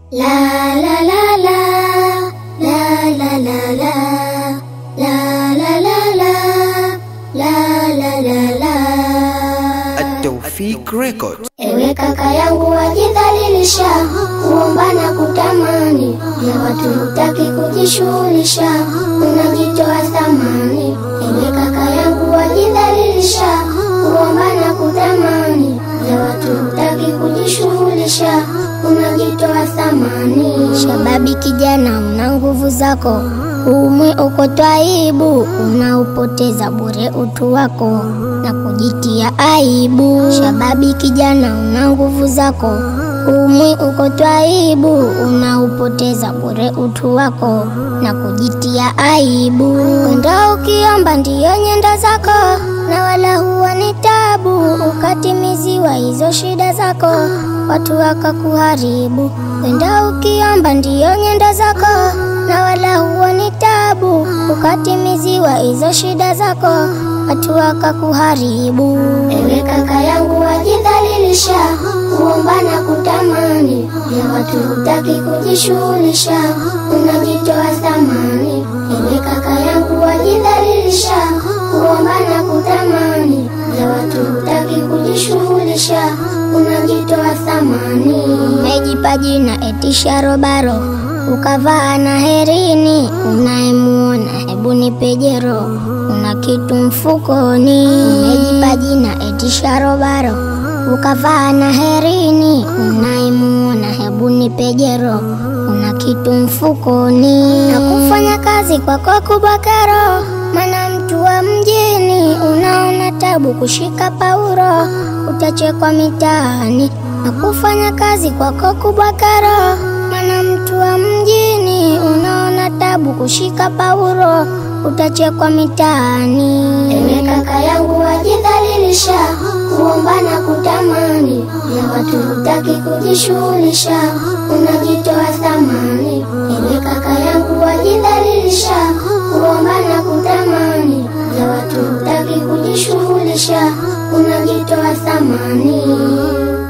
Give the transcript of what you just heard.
La la la la la la la la la la la la la la la la At-Tawfik Records. Ewe kaka yangu wajidhalilisha, kuomba na kutamani ya watu hutaki kujishughulisha, unajitoa thamani. Ewe kaka yangu wajidhalilisha, kuomba na kutamani ya watu hutaki kujishughulisha, unajitoa thamani. Shababi kijana, una nguvu zako umwe uko twaibu, unaupoteza bure utu wako na kujitia aibu. Shababi kijana, una nguvu zako umwi uko twaibu, unaupoteza bure utu wako na kujitia aibu. Kwenda ukiomba ndiyo nyenda zako, na wala huwa ni tabu, ukatimiziwa hizo shida zako, watu wakakuharibu. Kwenda ukiomba ndiyo nyenda zako, na wala huwa ni tabu, ukatimiziwa hizo shida zako, watu wakakuharibu. Ewe kaka yangu wajidhalilisha, kuomba na kutamani ya watu hutaki kujishughulisha, unajitoa thamani. Ewe kaka yangu wajidhalilisha, kuomba na kutamani ya watu hutaki kujishughulisha, unajitoa thamani. Mejipa jina eti sharobaro ukavaa na herini, unayemuona hebu nipe jero, una kitu mfukoni. Umejipa jina eti sharobaro, ukavaa na herini, unayemuona hebu nipe jero, una kitu mfukoni. Na kufanya kazi kwako kubwa kero, maana mtu wa mjini unaona tabu kushika pauro, utachekwa mitaani. Na kufanya kazi kwako kubwa kero maana mtu wa mjini unaona tabu kushika pauro, utachekwa mitaani. Ewe kaka yangu wajidhalilisha, kuomba na kutamani ya watu hutaki kujishughulisha, unajitoa thamani. Ewe kaka yangu wajidhalilisha, kuomba na kutamani ya watu hutaki kujishughulisha, unajitoa thamani.